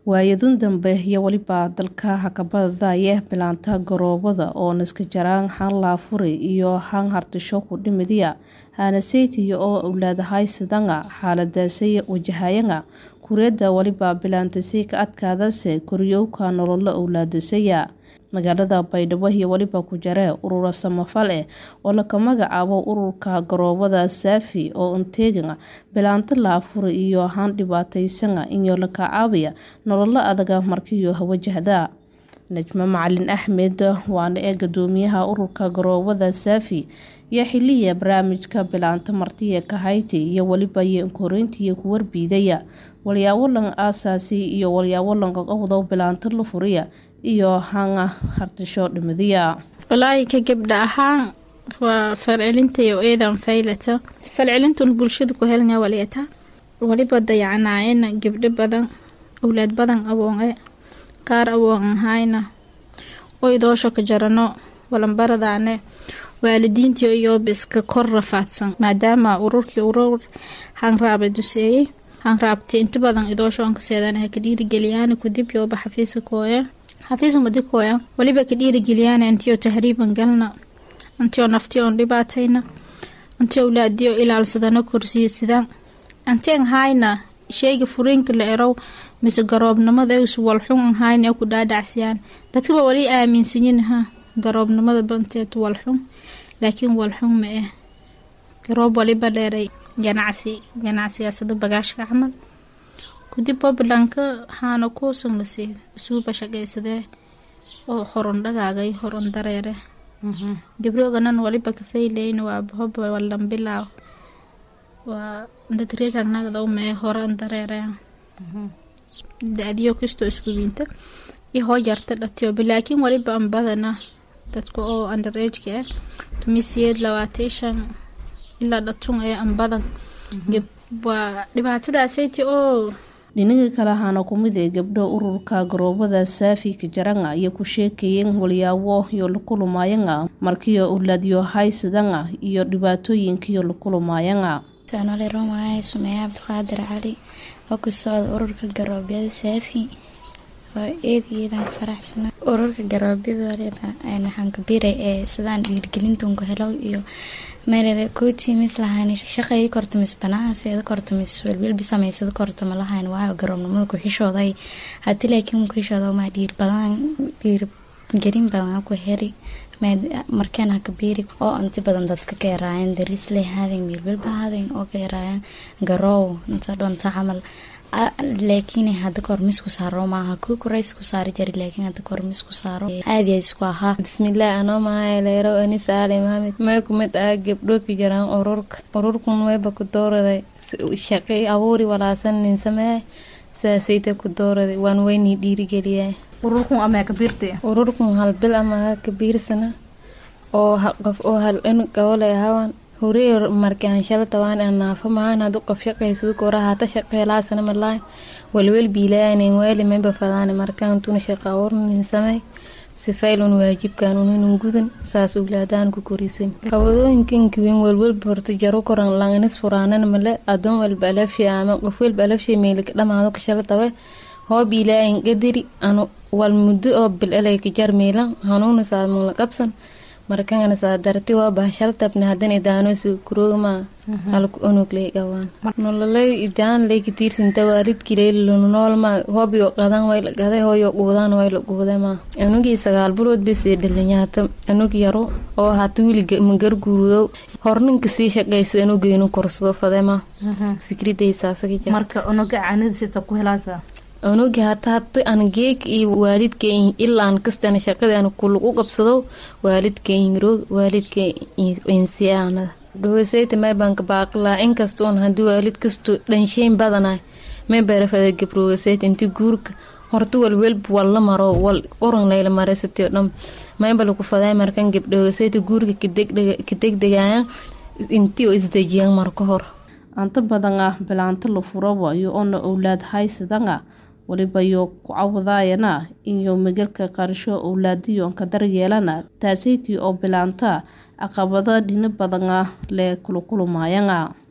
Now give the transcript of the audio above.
waayadun dambe iyo weliba dalka hakabadaya bilaanta garoobada oo niska jaraan han laafuri iyo han hartisho ku dhimidiya hanaseytiya oo owlaadahay sidanga xaaladaasay wajahayanga kureeda waliba bilaantasay ka adkaadase koryowka nololo owlaadasaya magaalada baydhabo iyo weliba ku jaree urura samafal eh oo laka magacaabo ururka garoobada saafi oo unteeganga bilaanta laafuri iyo han dhibaataysanga iyo laka caabaya nololo adaga markiyo wajahda najmo macalin axmed waana ee gadoomiyaha ururka garoobada saafi iyo xiliya barnaamijka bilaanta martiya kahayti iyo weliba yoinkoreyntiiyo ku warbiidaya walyaawalan aasaasi iyo walyaawalanka qowdow bilaanta la furiya iyo hanga hartisho dhimidiya walaahi ka gabdha ahaan waa falcelintayo eedan faylata falcelintun bulshada ku helna waleeta waliba dayacnaayana gabdho badan owlaad badan awoone qaar awoon ahayna oo idoosho ka jarano walanbaradaane waalidiintii iyoobiska kor rafaadsan maadaama ururkii urur hanraaba duseeyey hanraabti inta badan idooshoonka seedanaha ka dhiirigeliyaana kudib yooba xafiiska kooya xafiiska madikooya waliba ka dhiirigeliyaana intiyo tahriiban galna intiyo naftiyo on dhibaatayna inti owlaadiyo ilaalsadano korsiisadaan anteen hayna sheyga furiinka la erow mise garoobnimada us walxun ahayna ku dhaadhacsiyaan dadkaba wali aaminsanyiinaha garoobnimada banteed walxun laakiin walxun ma ah garoob waliba dheeray ganacsi ganacsigaasada bagaashka camal kudib puntlandka haana kuusan lasiiyo isuuba shaqaysadee oo horon dhagaagay horon dareere gabrooganan waliba kafayleyn waa hoba walan bilaaw waa dadreetanagda mee horan dareereen da-diyo kastoo isku wiinta iyo hoo yarta dhatiyoba laakiin waliba an badana dadka oo underageka ah tumisiyeed labaatan shan ilaa dhatun ee an badan waa dhibaatadaasati oo dhinaga kale ahaana kumid ee gabdho ururka garoobada saafi ka jaranga iyo ku sheekayeen walyaabo iyo lakulumaayanga markiyo owlaadyo haysadanga iyo dhibaatooyinkiyo lakulumaayanga soonole roomaahay sumeeye cabdiqaadir cali oo ku socda ururka garoobyada saafi waa eed iyadan ka faraxsana ururka garoobyada waxaan kabiray ee sidaan dhiirgelintunku helo iyo meelere kootimis lahayn shaqeey kortamis banaaseeda kortamis welwelbi samaysada kortama lahayn waayo garoobnimada ku-xishooday hati laakiin ku-xishooda maa dhiir badan dhiir gelin badan ku heli markeen ha kabiiri oo inti badan dadka ka eraayeen darisle haadeen meelwelba haadeen oo ka eraayeen garoow inta dhonta camal laakiin hada kormisku saaro maaha ku koreysku saari jari laakiin hada kormisku saaro aadiya isku ahaa bismillaah anoo mahay leero anis aali maxamed may kumid ah gabdho ka jiraan ururka ururkun wayba ku dooraday shaqey abuuri walaasan nin samee saasayta ku dooraday waan weynii dhiirigeliyaa ururkun ama kabiirtay ururkun hal bil ama ha kabiirsana oo qof oo hal in gabole ahawan hurey markaan shala tawaan aan naafo mahaan hadu qof shaqaysada kora hata shaqeelaasana malaay walwel biilaayanen waali mayba fadaane markaan tuna shaqa abuurnin samey sifaylun waajibkan uninun gudan saas uglaadaan ku korisan qawadooyinkan kiwen walwalba horta jaro koran langanis furaanan male adoon walba alafshay ama qof walba alafshay meelika dhamaado ka shala tawe hoo biilaayan qadari anu wal muddo oo bil elay ka jar meelan hanuuna saamula qabsan markangana saa darti waa bahashal tabne hadan idaanosu kuroogma halku onugley gawaan nololay idaan lay katiirsanta waalidkilay noolma hobiyo qadan wayla qaday hooyo quudaan wayla quudama anugii sagaal bulood bisii dhalinyaata anug yaro oo hata wili magarguurudow horninka sii shaqaysa anugeynu korsado fadema fikridaysaasagamarka unuga canidisita ku helaasa unugi hata hata an geeg iyo waalidkay ilaan kastana shaqadaan kulagu qabsado waalidkayroog waalidka insiaanada dhowasayta maybanka baaqilaa inkastoon hadii waalid kasto dhansheyn badana may barafada gabroogasayta inti guurka horta walwelba walla maro wal qoran layla maraysatio dham mayba lagu faday markan gabdhoogasayta guurka kadegdegayaan intii oo isdejiyaan marka hor anta badan ah bilaanta la furaba iyo ona owlaad haysadanga waliba yo ku cawadaayana iyo magalka qarasho owlaadiyo ka daryeelana taasaytii oo bilaanta caqabada dhino badana lee kulukulumaayanga